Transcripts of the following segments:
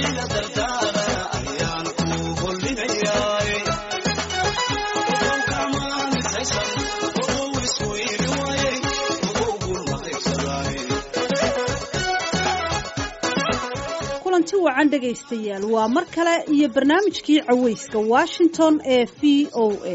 kulanti wacan dhegaystayaal waa mar kale iyo barnaamijkii cawayska washington ee v o a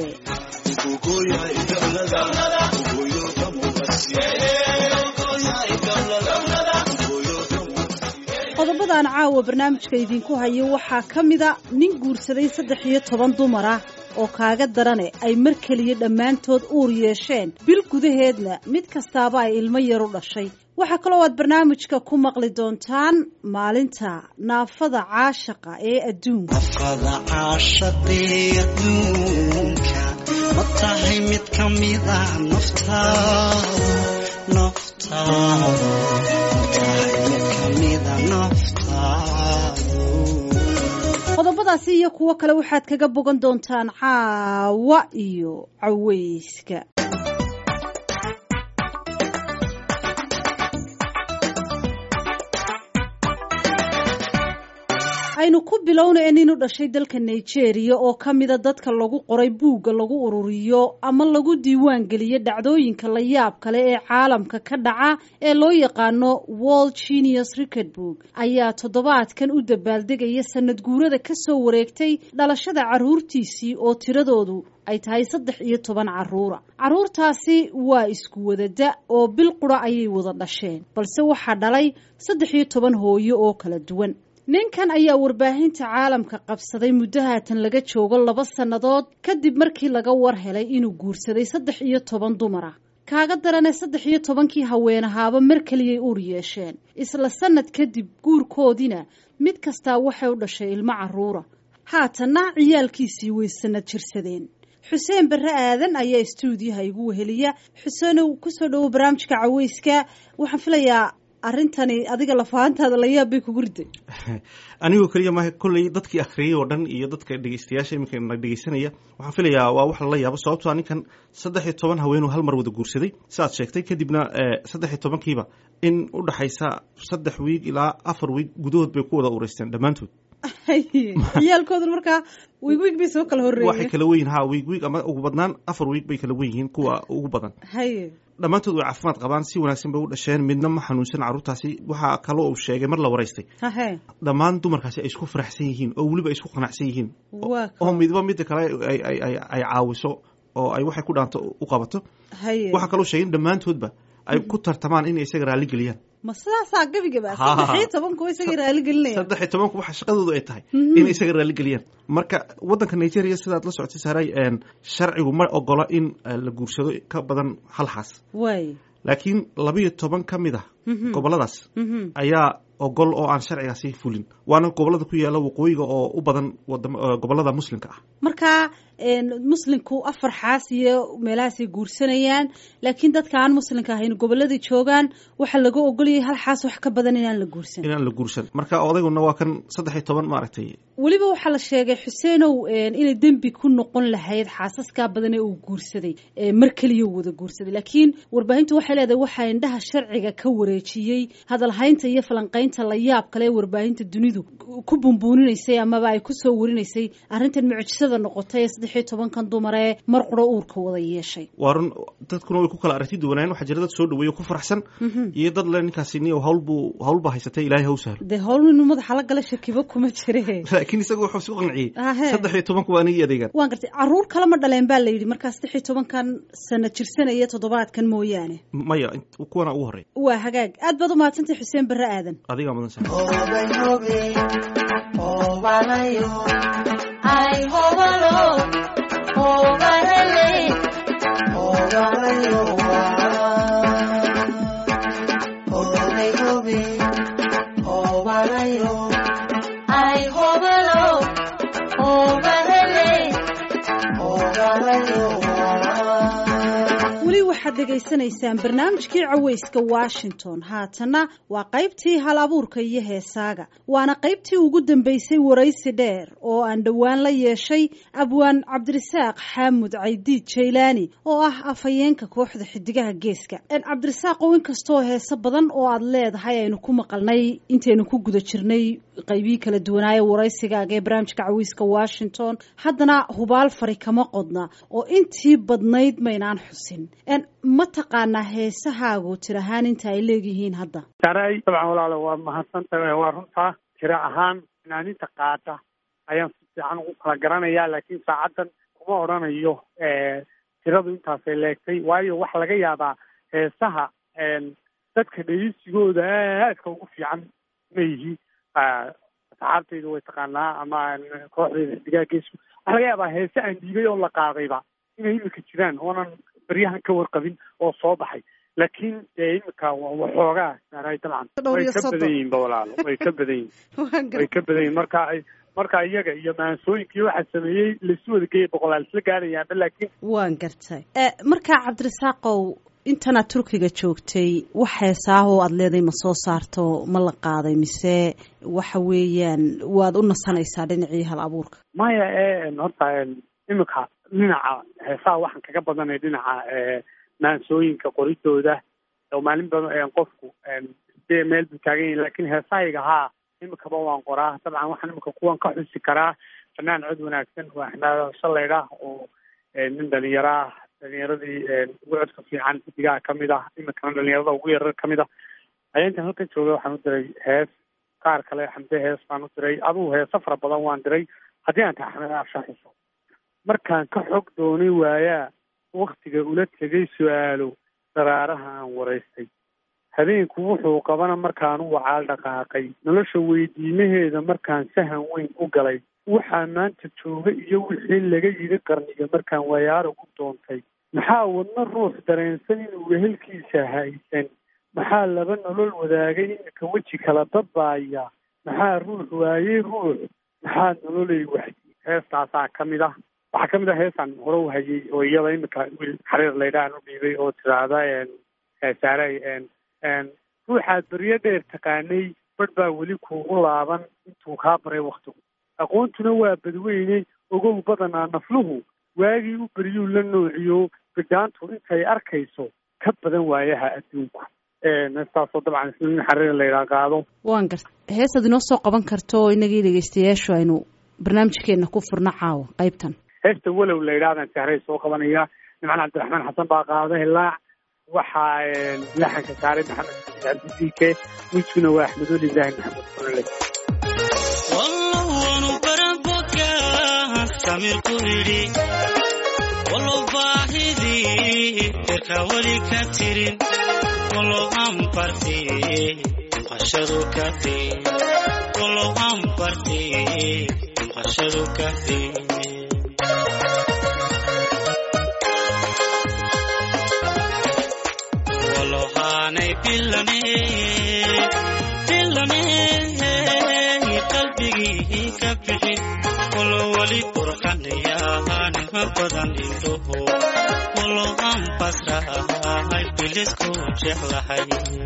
qodobadan caawa barnaamijka idinku hayo waxaa ka mida nin guursaday saddex iyo toban dumar ah oo kaaga darane ay mar keliya dhammaantood uur yeesheen bil gudaheedna mid kastaaba ay ilmo yar u dhashay waxaa kaloo aad barnaamijka ku maqli doontaan maalinta naafada caashaqa ee adduunka nafada caashaqee adduunka ma tahay mid ka mida naftaadu naftaadu ma tahay mid ka mida naftaadu qodobadaasi iyo kuwo kale waxaad kaga bogan doontaan caawa iyo caweyska aynu ku bilownaya nin u dhashay dalka nigeria oo ka mida dadka lagu qoray buugga lagu ururiyo ama lagu diiwaan geliyo dhacdooyinka la yaab kale ee caalamka ka dhaca ee loo yaqaano world genius record book ayaa toddobaadkan u dabaaldegaya sanad guurada kasoo wareegtay dhalashada caruurtiisii oo tiradoodu ay tahay saddex iyo toban caruura caruurtaasi waa isku wadada oo bil qura ayay wada dhasheen balse waxaa dhalay saddex iyo toban hooyo oo kala duwan ninkan ayaa warbaahinta caalamka qabsaday muddo haatan laga joogo laba sannadood kadib markii laga war helay inuu guursaday saddex iyo toban dumar ah kaaga darane saddex iyo tobankii haweenahaaba mar keliyay uur yeesheen isla sannad kadib guurkoodiina mid kastaa waxay u dhashay ilmo carruura haatanna ciyaalkiisii way sanad jirsadeen xuseen barre aadan ayaa istuudiyaha igu weheliya xuseenow kusoo dhowo barnaamijka caweyska waxaan filayaa arrintani adiga lafahantaada la yaab bay kugu riday anigoo keliya maaha kolley dadkii akhriyay oo dhan iyo dadka dhegeystayaasha iminka na dhegeysanaya waxaan filayaa waa wax lala yaabo sababtoa ninkan saddex iyo toban haweenuu hal mar wada guursaday siaad sheegtay kadibna saddex iyo tobankiiba in u dhaxaysa saddex wiig ilaa afar wiig gudahood bay ku wada ureysteen dhammaantood ciyaalkooduna markaa wiig wiig bay soo kala horreeyeen waxay kala wen yihin ha wiig wiig ama ugu badnaan afar wiig bay kala wen yihiin kuwa ugu badan haye dhammaantood way caafimaad qabaan si wanaagsan bay u dhasheen midna ma xanuunsan carruurtaasi waxaa kaloo uu sheegay mar la waraystay hahe dhammaan dumarkaasi ay isku faraxsan yihiin oo weliba ay isku qanacsan yihiin waa oo midba midda kale ay ay ay ay caawiso oo ay waxay ku dhaanto u qabato haye waxaa kaloo sheegay in dhammaantoodba ay ku tartamaan inay isaga raalli geliyaan ma sidaasaa gebigaba Ha. saddex iyo tobankuwa isagii raali gelinaya saddex iyo tobanku waxa shaqadoodu ay tahay inay isaga raalli geliyaan marka waddanka nigeria sidaad la socotay saaray sharcigu ma ogola in eh, la guursado ka badan hal xaas waay laakiin labiyo toban ka mid ah goboladaas ayaa ogol oo aan sharcigaasi fulin waana gobolada ku yaala waqooyiga oo u badan wadam- eh, gobolada muslimka ah markaa muslimku afar xaas iyo meelahaasay guursanayaan laakiin dadka aan muslimka ahayn goboladai joogaan waxaa laga ogolayay hal xaas wax ka badan inaan la guursan inaan la guursan marka odayguna waa kan saddex iyo toban maaragtay weliba waxaa la sheegay xuseenow inay dembi ku noqon lahayd xaasaskaa badan ee uu guursaday ee mar keliya uu wada guursaday laakiin warbaahintu waxay leedahay waxaa indhaha sharciga ka wareejiyey hadalhaynta iyo falanqaynta la yaab kale ee warbaahinta dunidu ku bumbuuninaysay amaba ay kusoo warinaysay arrintan mucjisada noqotay ee saddex iyo tobankan dumar ee mar quro uurka wada yeeshay waa run dadkuna way ku kala aragti duwanaayen waxaa jira dad soo dhaweeyo ku faraxsan iyo dad le ninkaasi niyo hawlbuu hawlbaa haysatay ilaahay haw sahlo dee howl inuu madaxa la gala shakibo kuma jire laakiin isaga wuxuu isku qanciyey Ahe. saddex iyo tobanku waa anigii adeegan waan gartay caruur kale ma dhaleen baa la yidhi markaa saddex iyo tobankan sana jirsanaya toddobaadkan mooyaane maya int- kuwana ugu horey waa hagaag aad baad u mahadsantay xuseen barre aadan adigaa mudan sa weli waxaad dhegaysanaysaan barnaamijkii caweyska washington haatanna waa qaybtii hal abuurka iyo heesaaga waana qaybtii ugu dambeysay waraysi dheer oo aan dhowaan la yeeshay abwaan cabdirasaaq xaamud caydiid jaylaani oo ah afhayeenka kooxda xidigaha geeska cabdirasaaqow inkastoo heeso badan oo aad leedahay aynu ku maqalnay intaynu ku guda jirnay qaybihii kala duwanaaye waraysigaaga ee barnaamijka caweyska washington haddana hubaal fari kama qodna oo intii badnayd maynaan xusin ma taqaanaa heesahaagu tir ahaan inta ay leegyihiin hadda saray dabcan walaalo waa mahadsantahay waa runtaa tiro ahaan fanaaninta qaada ayaan si fiican ugu kala garanayaa laakiin saacaddan kuma odhanayo tiradu intaasay leegtay waayo waxa laga yaabaa heesaha dadka dhegeysigooda aadka ugu fiican ma yihi asxaabtayda way taqaanaa ama kooxdayda xidigaha geesku waxa laga yaabaa heese aan dhiibay oo la qaadayba inay imika jiraan oonan baryahan ka warqabin oo soo baxay laakiin dee imika waxoogaa saaray dabcan way ka badan yihiin ba walaalo way ka badan yihin way ka badan yihin marka ay marka iyaga iyo maansooyinkii waxaa sameeyey laisu wada geeyay boqolaal isla gaarayaanba laakiin waan gartay markaa cabdirasaaqow intanaad turkiga joogtay wax heesaahoo aada leeday ma soo saarto ma la qaaday mise waxa weeyaan waad u nasanaysaa dhinacii hal abuurka maya e horta imika dhinaca heesaha waxaan kaga badanay dhinaca maansooyinka qoridooda oo maalin badan qofku de meel buu taagan yahi lakin heesahayga haa imikaba waan qoraa dabcan waxaan imika kuwan ka xusi karaa fanaan cod wanaagsan waa axmed shalaydah oo nin dhalinyaro ah dhalinyaradii ugu codka fiican xidigaha kamid ah imikana dhalinyarada ugu yarar kamid ah ayaa intaan halkan jooga waxaan u diray hees qaar kale xamde hees baan u diray adugu heesa fara badan waan diray haddii aan tahay axmed aashaxiso markaan ka xog doonay waayaa waktiga ula tegay su-aalo daraaraha aan waraystay habeenku wuxuu qabana markaan u wacaal dhaqaaqay nolosha weydiimaheeda markaan sahan weyn u galay waxaa maanta jooga iyo wixii laga yidhi qarniga markaan wayaara u doontay maxaa wadno ruux dareensan inuu wehelkiisa haysan maxaa laba nolol wadaagay imika weji kala dadbaaya maxaa ruux waayey ruux maxaa nololay waxdi heestaasaa ka mid ah waxaa kamid ah heesaan hore u hayay oo iyada imika wiil xariir laydhahan u dhiibay oo tiraahda saaray ruuxaad beryo dheer taqaanay badh baa weli kuugu laaban intuu kaa baray waktigu aqoontuna waa badweyne ogow badanaa nafluhu waagii u beryuu la noociyo bidhaantu intay arkayso ka badan waayaha adduunku heestaasoo dabcan isnin xariir laydhaa qaado waan garta heesaad inoo soo qaban karto inagii dhegeystayaashu aynu barnaamijkeena ku furno caawa qaybtan heesta walow laydhahdaan sahray soo qabanaya nimcan cabdiraxmaan xasan baa qaada hilaac waxaa laxanka saaray maxamed cabdidike wiskuna waa axmedul ibrahim maxamed kulale wallowanu baraboga samir ku yidhi wallow baahidii firka weli ka tirin wallow aan barti maqashadu ka din wallow aan barti maqashadu ka din walohaanay bilane bilane qalbigii ka bixin walo weli qurxanayaanima badan indhoho walo aan basrahay bilisku jeclahay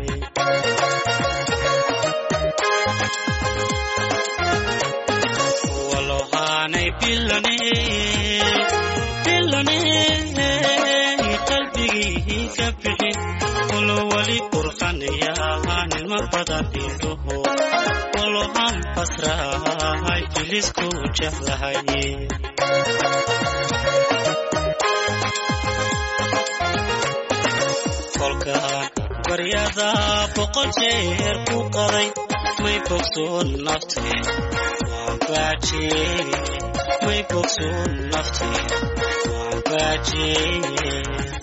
walohaanay bilane bilane qalbigii ka bixin walo weli qurxanayaanima badan indhoho walo aan basrahay bilisku jeclahay kolkaan baryada boqol jeer ku qaday may bogsoon naftee waan baajiyey may bogsoon naftee waan baajiyey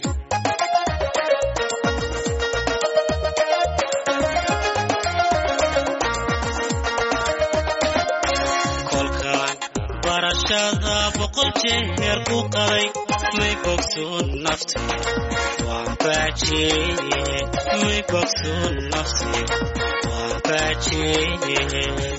kolkaan barashada boqol jeer ku qaday may bogsoon naftee waan baajiyey may bogsoon naftee waan baajiyey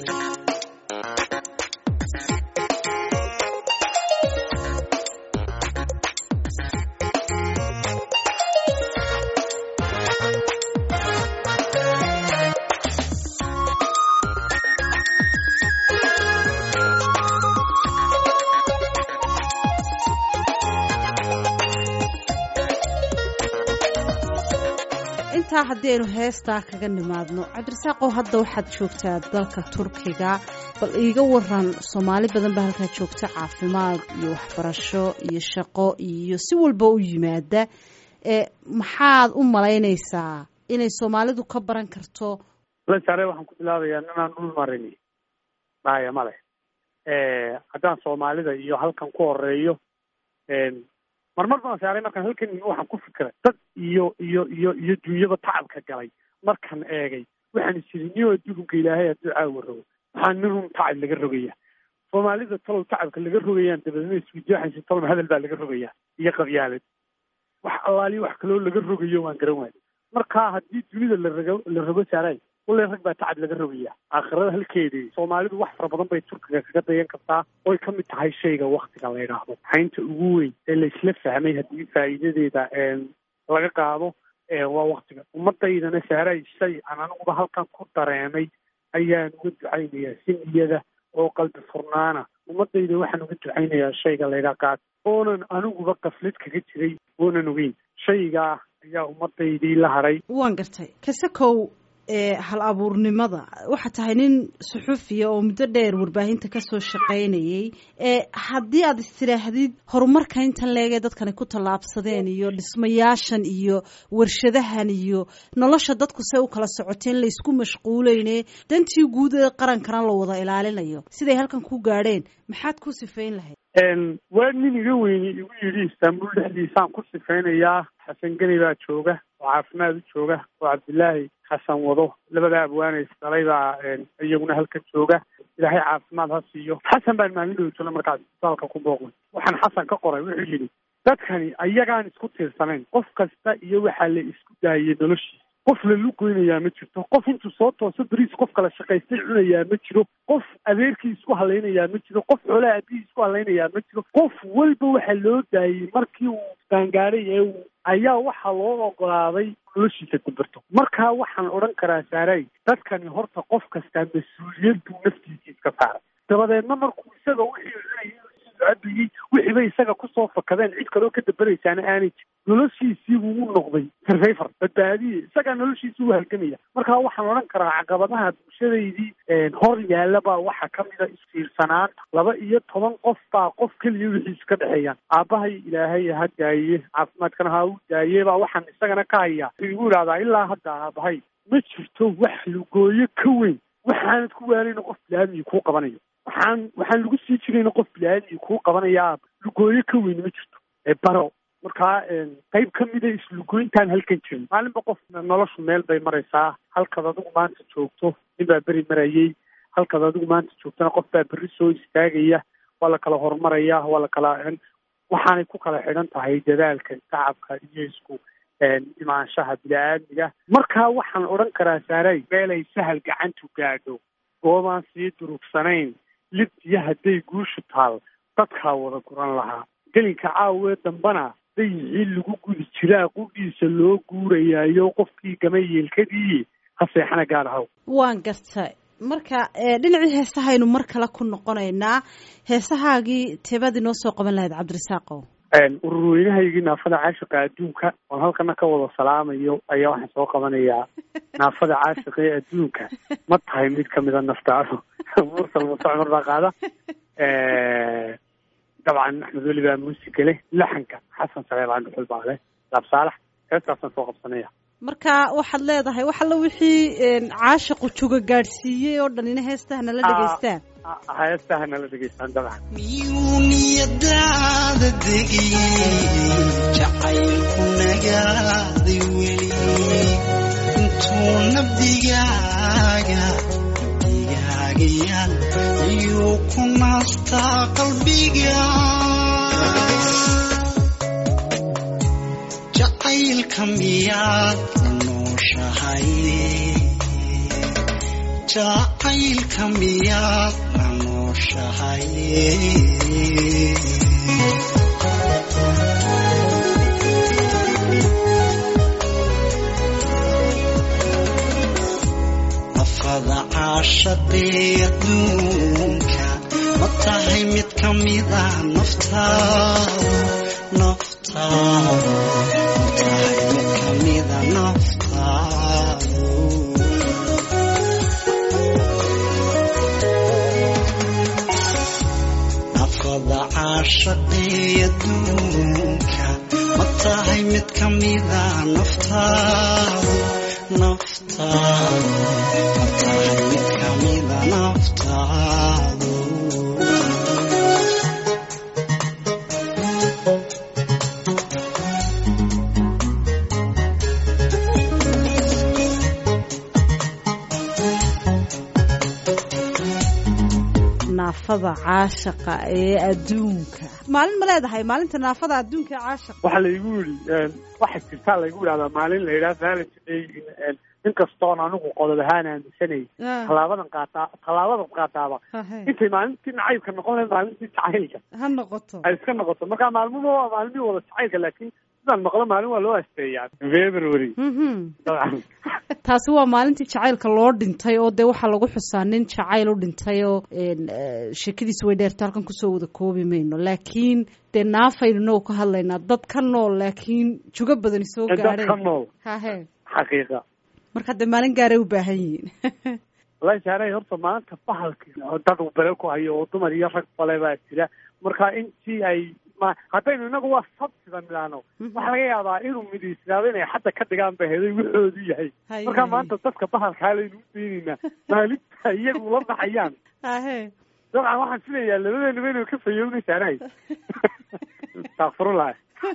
intaa haddii aynu heestaa kaga nimaadno cabdirasaaqow hadda waxaad joogtaa dalka turkiga bal iiga waran soomaali badan baa halkaa joogta caafimaad iyo waxbarasho iyo shaqo iyo si walba u yimaada ee maxaad u malaynaysaa inay soomaalidu ka baran karto lasaare waxaan ku bilaabayaa ninaan dhul marini dhahaya male haddaan soomaalida iyo halkan ku horeeyo marmar baan saaray markaan halkan waxaan ku fikiray dad iyo iyo iyo iyo dunyaba tacabka galay markaan eegay waxaan isiri niyo adduunka ilaahay hadduu caawa rogo waxaa nin run tacab laga rogaya soomaalida talow tacabka laga rogayaan dabeedna iswidaaxaysa talow hadal baa laga rogayaa iyo qabyaalad wax allaaliyo wax kaloo laga rogayo waan garan waayo marka haddii dunida la rago la rogo saaray wallay rag baa tacab laga rogaya aakhirada halkeedii soomaalidu wax fara badan bay turkiga kaga dayan kartaa oy ka mid tahay shayga waktiga la yidhaahdo xaynta ugu weyn ee laisla fahmay haddii faa'iidadeeda laga qaado waa waktiga ummadaydana saaray shay aan aniguba halkan ku dareemay ayaan uga ducaynayaa si niyada oo qalbi furnaana ummadayda waxaan uga ducaynayaa shayga laydhaa qaad oonan aniguba kaflid kaga jiray oonan ogeyn shaygaa ayaa ummadaydii la haray waan gartay kasakow hal abuurnimada waxaa tahay nin suxufiya oo muddo dheer warbaahinta kasoo shaqaynayay haddii aad istidhaahdid horumarka intan leegee dadkani ku tallaabsadeen iyo dhismayaashan iyo warshadahan iyo nolosha dadku say u kala socoteen laysku mashquuleyne dantii guud ee qarankana la wada ilaalinayo siday halkan ku gaadheen maxaad ku sifayn lahayd waa nin iga weyni igu yidhi istaanbul dhexdiisaan ku sifaynayaa xasan geni baa jooga oo caafimaad u jooga oo cabdilaahi xasan wado labada abwaane isdhalay baa iyaguna halkan jooga ilaahay caafimaad ha siiyo xasan baan maalin dhowtona markaas isbitaalka ku booqnay waxaan xasan ka qoray wuxuu yidhi dadkani ayagaan isku tiirsanayn qof kasta iyo waxaa la isku daayay noloshiisa qof la lugoynayaa ma jirto qof intuu soo tooso beriis qof kala shaqaystay cunayaa ma jiro qof adeerkii isku halaynayaa ma jiro qof xoolaha aabihii isku halaynayaa ma jiro qof walba waxaa loo daayey markii uu gaangaaray ee uu ayaa waxaa loo ogolaaday noloshiisa kubirto markaa waxaan odhan karaa saaray dadkani horta qof kastaa mas-uuliyad buu naftiisa iska saaray dabadeedna markuu isaga wixii cabiyey wixiibay isaga kusoo fakadeen cid kaloo ka dabaraysaana aanay jir noloshiisii buu u noqday survivor badbaadiye isagaa noloshiisii u halgamaya markaa waxaan odhan karaa caqabadaha bulshadaydii hor yaalla baa waxaa ka mida isfiirsanaanta laba iyo toban qof baa qof keliya wixiisu ka dhexeeyaan aabbahay ilaahay ha daaye caafimaadkana ha u daaye baa waxaan isagana ka hayaa igu idhahdaa ilaa hadda aabahay ma jirto wax lugooyo ka weyn waxaanad ku waalayna qof bilaadmii kuu qabanayo waxaan waxaan lagu sii jirayna qof bilaadmii kuu qabanayaa lugooyo ka weyn ma jirto baro markaa qayb ka mida islugooyntaan halkan jirin maalinba qof noloshu meel bay maraysaa halkaad adigu maanta joogto nin baa beri marayay halkaad adigu maanta joogtona qof baa berri soo istaagaya waa la kala horumaraya waa la kala waxaanay ku kala xidhan tahay dadaalka tacabka iyo isku imaanshaha bini-aadmiga markaa waxaan odhan karaa saaray meelay sahal gacantu gaadho goobaan sii durugsanayn libtiyo hadday guushu taal dadkaa wada guran lahaa gelinka caawee dambana dayicii lagu gudi jiraa qudhiisa loo guurayaayo qofkii gamay yeelkadii ha seexana gaad ahaw waan gartay marka dhinacii heesahaynu mar kale ku noqonaynaa heesahaagii teebaad inoo soo qaban lahayd cabdirasaaqow ururweynahaygii naafada caashiqa adduunka oon halkana ka wada salaamayo ayaa waxaan soo qabanayaa naafada caashiqa ee adduunka ma tahay mid kamida naftaadu mursal muuse cumar baa qaada dabcan axmed weli baa muusiga leh laxanka xasan sareebaan dhuxul baa leh laab saalax heestaasaan soo qabsanaya marka waxaad leedahay wax alla wixii caashiqu juga gaadhsiiyey oo dhan ina heestaha nala dhegaystaan heestaha nala dhegaystaan dabcan miyuu niyadaada degiyey jacaylku nagaaday weli intuu nabdigaaga digaagayaal iyuu ku naastaa qalbiga jacaylka miyaad la nooshahay jacaylka miyaad la nooshahay nafada caashaqee adduunka ma tahay mid ka mida naftaada naftaada ma tahay mid ka mida naftaada caashaqii adduunka ma tahay mid ka mida naftaadu naftaadu ma tahay mid ka mida naftaadu naafada caashaqa ee adduunka maalin ma leedahay maalinta naafada adduunka ee caashaqa waxaa laygu yidhi waxaa jirtaa laygu yidhahdaa maalin la yidhaha valentday inkastoon anigu qodob ahaan aaminsanay tallaabadan qaataa tallaabadan qaataaba intay maalintii nacaybka noqon lahayd maalintii jacaylka ha noqoto ay iska noqoto marka maalmuhu waa maalmihii wada jacaylka laakiin sidaan maqlo maalin waa loo asteeyaa february dabcan taasi waa maalintii jacaylka loo dhintay oo dee waxaa lagu xusaa nin jacayl u dhintay oo sheekadiisa way dheerta halkan kusoo wada koobi mayno laakiin dee naafaynu noo ka hadlaynaa dad ka nool laakiin jugo badani soo dad ka gaadheen nool hahe xaqiiqa marka dee maalin gaaray u baahan yihiin wallahi saaray horta maanta bahalki dad uu bere ku hayo oo dumar iyo rag bale baa jira marka intii ay ma haddaynu inagu waa sabsida midhaano waxaa laga yaabaa inuu midisnaado inay xadda ka dhigaan ba heday wuxoodu yahay Haye. marka maanta dadka bahalkaa laynu u daynaynaa maalinta iyagu la baxayaan hahe dabcan waxaan filayaa labadeenaba inuu ka fayownay saanahay astakfirullah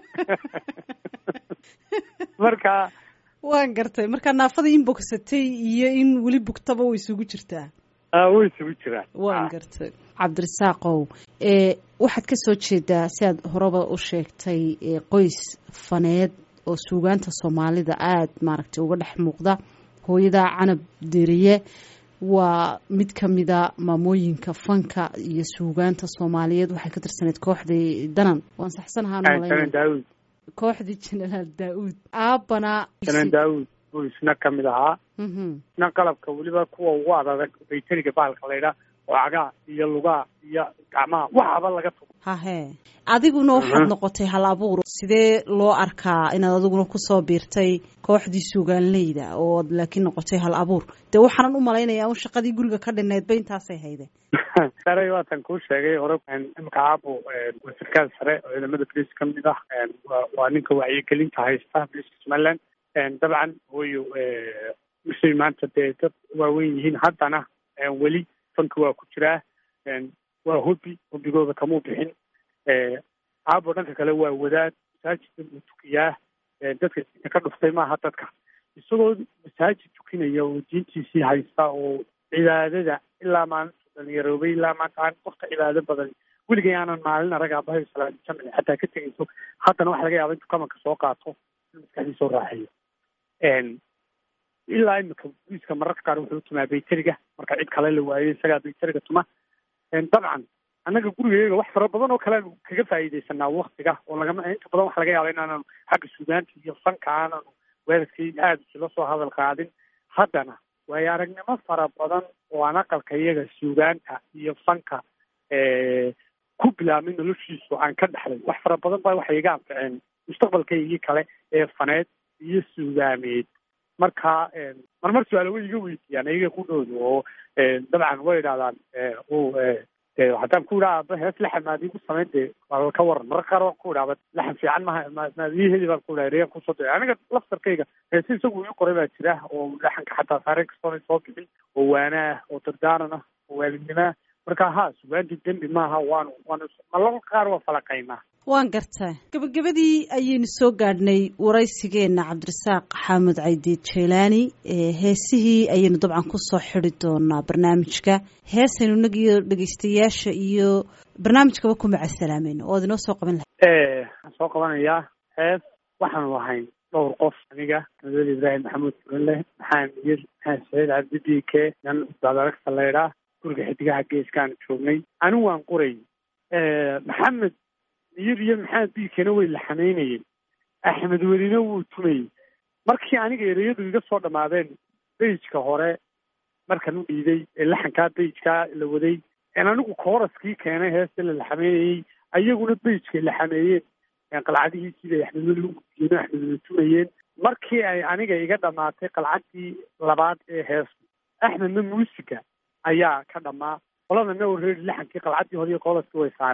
marka waan gartay marka naafada in bogsatay iyo in weli bugtaba way isugu jirtaa ah, way isugu jiraan waan Ah. gartay cabdirasaaqow ee waxaad ka soo jeedaa si aad horeba u sheegtay ee qoys faneed oo suugaanta soomaalida aada maaragtay uga dhex muuqda hooyada canab deriye waa mid ka mida maamooyinka fanka iyo suugaanta soomaaliyeed waxay ka tirsaneyd kooxdii danan waan saxsanahaan janan malaynaya daawud kooxdii jenaraal daa-uud aabbana janan daawud buu isna ka mid ahaa Mhm. isna qalabka weliba kuwa ugu adag baytariga bahalka laydhaa oo cagaa iyo lugaa iyo gacmaha waxaba laga tugo hahe adiguna waxaad Mhm. noqotay hal abuur sidee loo arkaa inaad adiguna kusoo biirtay kooxdii suugaanleyda oo ad laakiin noqotay hal abuur dee waxaanan u malaynayaa un shaqadii guriga ka dhinaydba intaasay hayde saray waatan kuu sheegay hore imika aabo wasirkaal sare oo ciidamada boliis ka mid ah waa- waa ninka wacyigelinta haysta boliiska somaliland dabcan hooyo misay maanta dee dad waaweyn yihiin haddana weli fanka waa ku jiraa waa hobi hobigooda kamuu bixin aabo dhanka kale waa wadaad masaajidka buu tukiyaa dadka diinta ka dhuftay maaha dadka isagoo masaajid tukinaya oo diintiisii haysta oo cibaadada ilaa maalintu dhalinyaroobay ilaa maanta aan qofka cibaado badan weligay aanan maalin arag aabahay salaadi jamci xataa ka tegayso haddana waxa laga yaaba intuu kamanka soo qaato in maskaxdiisa soo raaxeeyo ilaa imika booliiska mararka qaar wuxuu tumaa bayteriga marka cid kale la waayo isagaa bayteriga tuma dabcan annaga gurigeega wax fara badan oo kale aanu kaga faa'iidaysanaa waktiga oo lagama inta badan waxa laga yaaba inaananu xagga suugaanta iyo fanka aananu weerarkii aada isula soo hadal qaadin haddana waayo aragnimo fara badan oo aan aqalka iyaga suugaanta iyo fanka ku bilaabmay noloshiisu aan ka dhexlay wax fara badan baa waxay iga anficeen mustaqbalkaygii kale ee faneed iyo suugaameed marka marmar su-aalo way iga weydiiyaan iyaga ku dhoodo oo dabcan way idhahdaan haddaan ku idhaa aba hees laxan maad iigu samayn dee waa ka waran mararka qaar waan ku idhaaba laxan fiican maha maad ii heli baan ku idhaa reyan kusoo dee aniga laftarkayga heese isagu ii qoray baa jira oo laxanka xataa saareen kastoona soo bixin oo waana ah oo dardaaran ah oo waalidnimo ah marka ha sugaanti dembi maaha waanu waanu malal qaar waa falaqaynaa waan gartaa gabagabadii ayaynu soo gaadhnay waraysigeenna cabdirasaaq xaamud caydiid jeylaani heesihii ayaynu dabcan kusoo xidi doonaa barnaamijka heesaynu inagiyo dhegeystayaasha iyo barnaamijkaba ku macasalaamayno oo ad inoo soo qaban lahay waxaan soo qabanayaa hees waxaanu ahayn dhowr qof aniga madweli ibraahim maxamuud furanle maxaan yir maxaan saciid cabdi b k nan dadaragta leydhaa guriga xidigaha geeskaan joognay anigu waan qoray maxamed miyir iyo maxamed biikena way laxamaynayeen axmed welina wuu tumayey markii aniga ereyadu iga soo dhammaadeen beyjka hore markan u dhiiday ee laxankaa beyjkaa la waday en anigu kooraskii keenay heesta la laxameynayey ayaguna beyjkay laxameeyeen qalcadihiisii bay axmed weli u gudiyeen axmed weli tumayeen markii ay aniga iga dhammaatay qalcadii labaad ee heestu axmedna muusiga ayaa ka dhammaa qoladana already laxankii qalcadii hore iyo kooraskii way saareen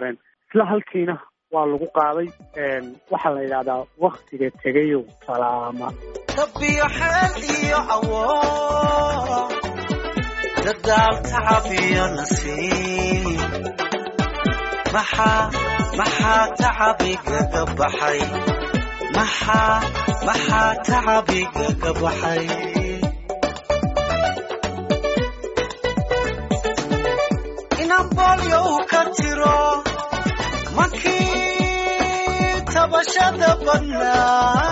isla halkiina waa lagu qaaday waxaa la yidhahdaa waktiga tegayow salaama dabbiyo xeel iyo awood dadaal tacab iyo nasiib maxaa maxaa tacabigaga baxay maxaa maxaa tacabigaga baxay inaan boolyow ka tiro makii tabashada badnaa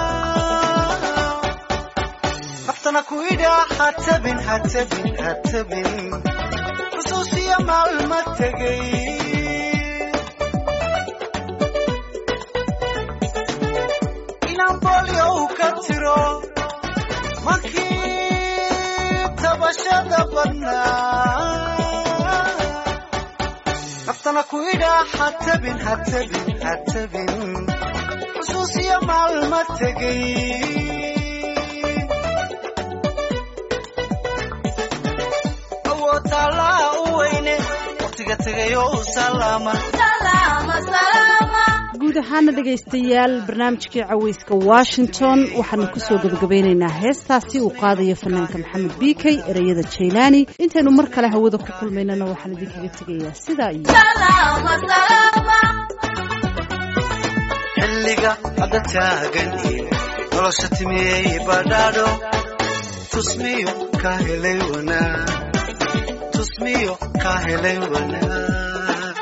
naftana ku idhaa ha tabin ha tabin ha tabin xusuusiya maalma tegay inaan boolyow ka tiro makii tabashada badnaa naftana ku idhaa ha tabin ha tabin ha tabin xusuusiya maalma tegay awoodaalaa u weyne waqtiga tegayo u salaama guud ahaana dhegaystayaal barnaamijkii caweyska washington waxaanu kusoo gebagabaynaynaa heestaasi uu qaadayo fanaanka maxamed biikey ereyada jaylaani intaynu mar kale hawada ku kulmaynana waxaan idinkaga tegayaa sidaa iyo xilliga hadda taagan iyo nolosha timiyey badhaadho tusmiyo ka helay wanaag tusmiyo ka helay wanaag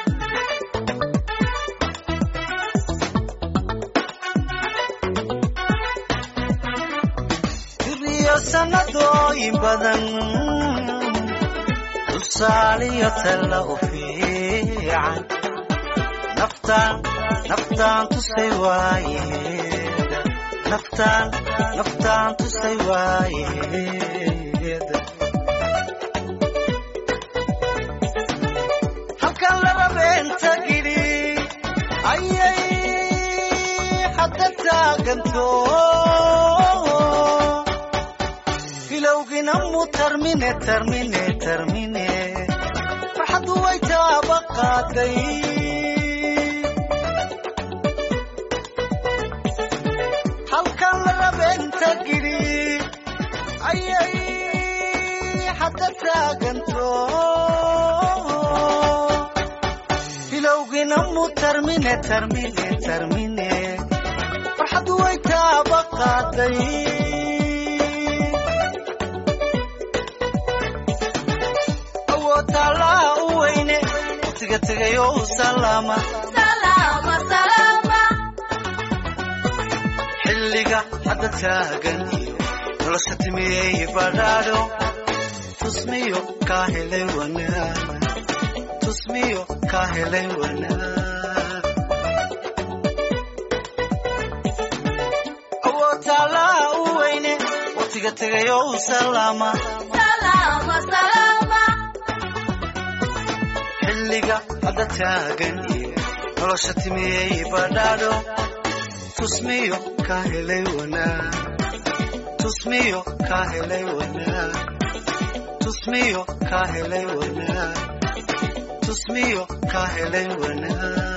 diriyo sannadooyin badan tusaaliyo talla u fiican naftaan naftaan tusay waayeeda naftaan naftaan tusay waayeeda halkan laba beenta gidhi ayay hadda taaganto filowgina mu tarmine tarmine tarmine farxaddu way taaba qaaday halkan laba beenta gidhi ayay hadda taaganto filowgina mu tarmine tarmine tarmine farxaddu way taaba qaaday awoodaalaa u weyne waqtiga tegayo u salaama xilliga hadda taagan iyo nolosha timiyey badhaadho tusmiyo ka helay wanaag tusmiyo ka helay wanaag awoodaalaa u weyne waqtiga tegayo u salaama xilliga hadda taagan iyo nolosha timiyey badhaadho tusmiyo ka helay wanaag tusmiyo ka helay wanaag tusmiyo ka helay wanaag tusmiyo ka helay wanaag